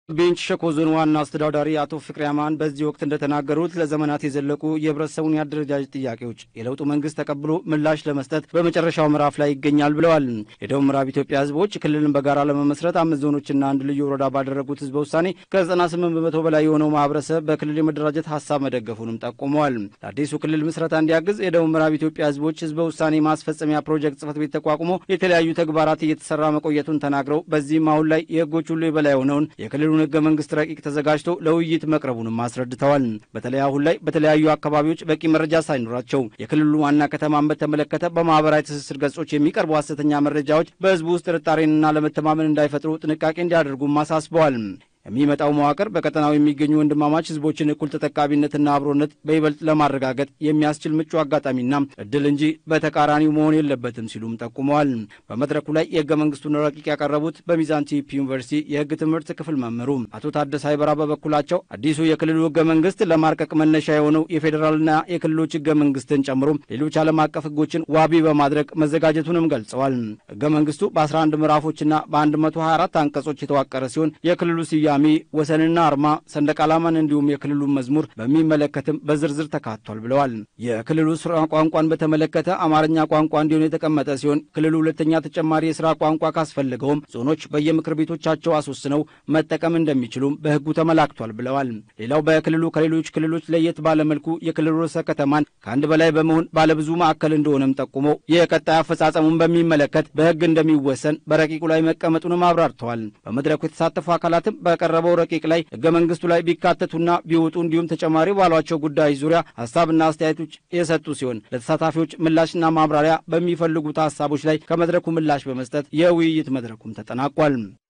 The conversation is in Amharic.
ቤንች ሸኮ ዞን ዋና አስተዳዳሪ አቶ ፍቅሪ አማን በዚህ ወቅት እንደተናገሩት ለዘመናት የዘለቁ የህብረተሰቡን የአደረጃጀት ጥያቄዎች የለውጡ መንግስት ተቀብሎ ምላሽ ለመስጠት በመጨረሻው ምዕራፍ ላይ ይገኛል ብለዋል። የደቡብ ምዕራብ ኢትዮጵያ ህዝቦች ክልልን በጋራ ለመመስረት አምስት ዞኖችና አንድ ልዩ ወረዳ ባደረጉት ህዝበ ውሳኔ ከ98 በመቶ በላይ የሆነው ማህበረሰብ በክልል የመደራጀት ሀሳብ መደገፉንም ጠቁመዋል። ለአዲሱ ክልል ምስረታ እንዲያግዝ የደቡብ ምዕራብ ኢትዮጵያ ህዝቦች ህዝበ ውሳኔ ማስፈጸሚያ ፕሮጀክት ጽህፈት ቤት ተቋቁሞ የተለያዩ ተግባራት እየተሰራ መቆየቱን ተናግረው በዚህም አሁን ላይ የህጎች ሁሉ የበላይ የሆነውን የክልሉ ህገ መንግስት ረቂቅ ተዘጋጅቶ ለውይይት መቅረቡንም አስረድተዋል። በተለይ አሁን ላይ በተለያዩ አካባቢዎች በቂ መረጃ ሳይኖራቸው የክልሉ ዋና ከተማን በተመለከተ በማህበራዊ ትስስር ገጾች የሚቀርቡ ሐሰተኛ መረጃዎች በህዝቡ ውስጥ ጥርጣሬንና ለመተማመን እንዳይፈጥሩ ጥንቃቄ እንዲያደርጉም አሳስበዋል። የሚመጣው መዋቅር በቀጠናው የሚገኙ ወንድማማች ህዝቦችን እኩል ተጠቃሚነትና አብሮነት በይበልጥ ለማረጋገጥ የሚያስችል ምቹ አጋጣሚና እድል እንጂ በተቃራኒው መሆን የለበትም ሲሉም ጠቁመዋል። በመድረኩ ላይ የህገ መንግስቱን ረቂቅ ያቀረቡት በሚዛን ቲፒ ዩኒቨርሲቲ የህግ ትምህርት ክፍል መምህሩ አቶ ታደሰ አይበራ በበኩላቸው አዲሱ የክልሉ ህገ መንግስት ለማርቀቅ መነሻ የሆነው የፌዴራልና የክልሎች ህገ መንግስትን ጨምሮ ሌሎች ዓለም አቀፍ ህጎችን ዋቢ በማድረግ መዘጋጀቱንም ገልጸዋል። ህገ መንግስቱ በ11 ምዕራፎችና በ124 አንቀጾች የተዋቀረ ሲሆን የክልሉ ስያ ሚ ወሰንና አርማ ሰንደቅ ዓላማን እንዲሁም የክልሉን መዝሙር በሚመለከትም በዝርዝር ተካቷል ብለዋል። የክልሉ ስራ ቋንቋን በተመለከተ አማርኛ ቋንቋ እንዲሆን የተቀመጠ ሲሆን ክልሉ ሁለተኛ ተጨማሪ የስራ ቋንቋ ካስፈልገውም ዞኖች በየምክር ቤቶቻቸው አስወስነው መጠቀም እንደሚችሉም በህጉ ተመላክቷል ብለዋል። ሌላው በክልሉ ከሌሎች ክልሎች ለየት ባለመልኩ የክልሉ ርዕሰ ከተማን ከአንድ በላይ በመሆን ባለብዙ ማዕከል እንደሆነም ጠቁመው የቀጣይ አፈጻጸሙን በሚመለከት በህግ እንደሚወሰን በረቂቁ ላይ መቀመጡንም አብራርተዋል። በመድረኩ የተሳተፉ አካላትም በቀረበው ረቂቅ ላይ ህገ መንግስቱ ላይ ቢካተቱና ቢወጡ እንዲሁም ተጨማሪ ባሏቸው ጉዳዮች ዙሪያ ሀሳብና አስተያየቶች የሰጡ ሲሆን ለተሳታፊዎች ምላሽና ማብራሪያ በሚፈልጉት ሀሳቦች ላይ ከመድረኩ ምላሽ በመስጠት የውይይት መድረኩም ተጠናቋል።